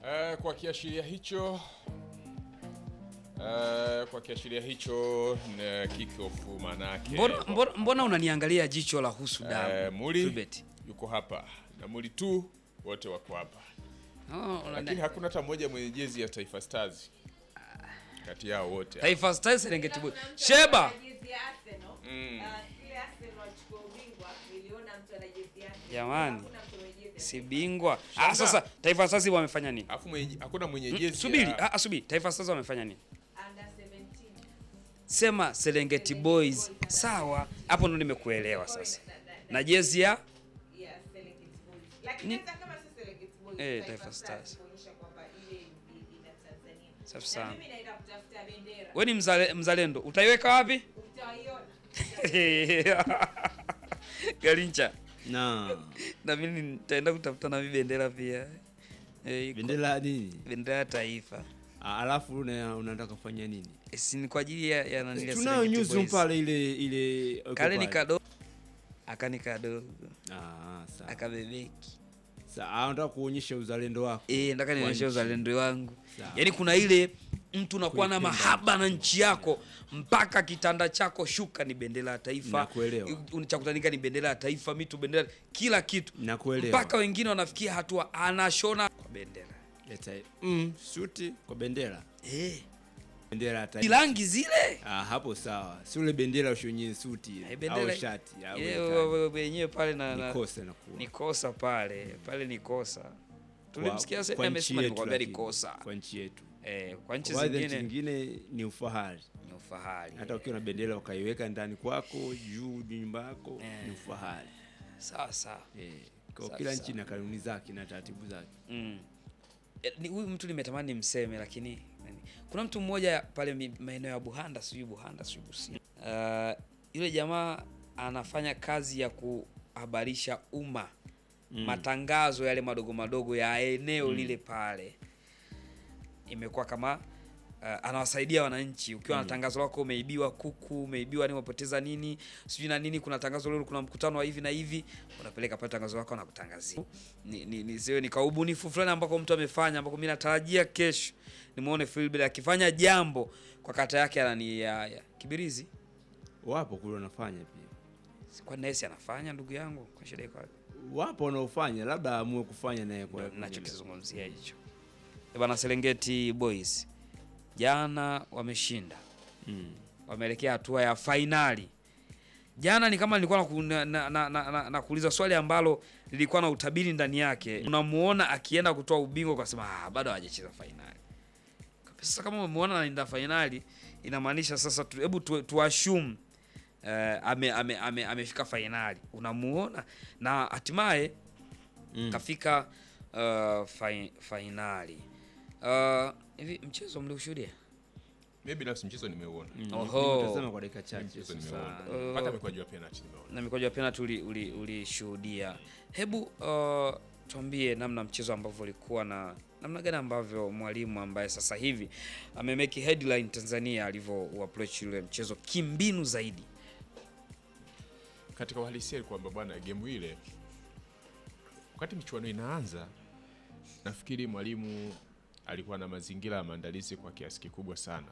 Eh, kwa kiashiria hicho eh, kwa kiashiria hicho na kick-off manake Mbona, mbona, mbona unaniangalia jicho la husu damu? eh, Muli Philbert? yuko hapa na Muli tu wote wako hapa, Oh, unani- lakini hakuna hata mmoja mwenye jezi ya Taifa Stars kati yao wote. Taifa Stars Serengeti Boys. Sheba. Jamani. Si bingwa. Ah, Shanga. sasa Taifa Stars wamefanya nini? Alafu mwenye hakuna mwenye jezi Subiri, ya- ah, subiri. Taifa Stars wamefanya nini? Sema Serengeti Boys. Sawa, hapo ndo nimekuelewa sasa. Na jezi ya Ni- Eh, Taifa Stars. Safi sana. Wewe ni mzale, mzalendo. Utaiweka wapi? Garincha. Na Na mimi nitaenda kutafuta na mimi bendera pia. Eh, iko- bendera nini? bendera ya taifa. Ah, Alafu una- unataka kufanya nini? Eh, Si ni kwa ajili ya, ya nani ya Tunayo Serengeti newsroom Boys. pale ile ile uko Kale ni pale. kadogo. Akani kadogo. Ah, sawa. Akabebeki. Sawa, ah, unataka kuonyesha uzalendo wako. Eh, nataka nionyeshe Kwa nchi. uzalendo wangu. Sawa. Yaani kuna ile mtu unakuwa na Kuipenda mahaba na nchi yako mpaka kitanda chako shuka ni bendera ya taifa. Nakuelewa. U- Cha kutanika ni bendera ya taifa, mitu bendera, kila kitu. Nakuelewa. Mpaka wengine wanafikia hatua anashona kwa bendera. Leta mm, suti kwa bendera. Eh, Bendera ya ni taifa. rangi zile. Ah, hapo sawa. Si ule bendera ushonye suti Eh, au bendera shati au ile wekaje. we- we- wenyewe pale na, na Nikose na kuwa. ni kosa pale, pale ni kosa. Tulimsikia Kwa- sasa kwa nchi amesema yetu nikwambia ni lakini, kosa. Kwa nchi yetu. Eh, kwa nchi Kwa nchi zingine zingine ni ufahari. ni ufahari. Hata ukiwa na bendera ukaiweka ndani kwako juu nyumba yako Eh. ni ufahari. Sawa sawa. Eh, kwa Sawa, kila sawa. nchi na kanuni zake na taratibu zake. Mm. Eh, ni- Huyu mtu nimetamani nimseme lakini nani. kuna mtu mmoja pale mi- maeneo ya Buhanda, sijui Buhanda, sijui Busia. Uh, yule jamaa anafanya kazi ya kuhabarisha umma Mm. matangazo yale madogo madogo ya eneo lile pale, imekuwa kama uh, anawasaidia wananchi. Ukiwa na tangazo lako umeibiwa kuku, umeibiwa nini, umepoteza nini, sijui na nini, kuna tangazo leo, kuna mkutano wa hivi na hivi, unapeleka pale tangazo lako na kutangazia. Ni, ni, ni, siwe ni kaubunifu fulani ambako mtu amefanya, ambako mimi natarajia kesho nimuone Philbert akifanya jambo kwa kata yake anani ya, ya Kibirizi. Wapo kule wanafanya pia. Kwa nesi anafanya ndugu yangu, kwa shida iko wapi? Wapo wanaofanya labda amue kufanya naye kwa Ndio nachokizungumzia hicho. Eh, Bana Serengeti Boys jana wameshinda, Mm. wameelekea hatua ya fainali. Jana ni kama nilikuwa naku- na, na, na, na, na, nakuuliza swali ambalo lilikuwa na utabiri ndani yake. Unamuona akienda kutoa ubingwa, ukasema ah, bado hajacheza fainali. Sasa kama umemuona anaenda fainali, inamaanisha sasa tu, hebu tu, tuashumu eh, ame, ame, ame, amefika fainali, unamuona na hatimaye Mm. kafika uh, fai, fainali Uh, hivi mchezo mliushuhudia? Mimi binafsi mchezo nimeuona. Mm. Oho. Nimetazama kwa dakika chache. Mchezo sasa. nimeona. Uh, Hata mikwaju ya penalty nimeona. na mikwaju ya penalty uli- uli- ulishuhudia. Hebu uh, tuambie namna mchezo ambavyo ulikuwa na namna gani ambavyo mwalimu ambaye sasa hivi amemeki headline Tanzania alivyo approach yule mchezo kimbinu zaidi. Katika uhalisia ni kwamba bwana, gemu ile wakati michuano inaanza, nafikiri mwalimu alikuwa na mazingira ya maandalizi kwa kiasi kikubwa sana,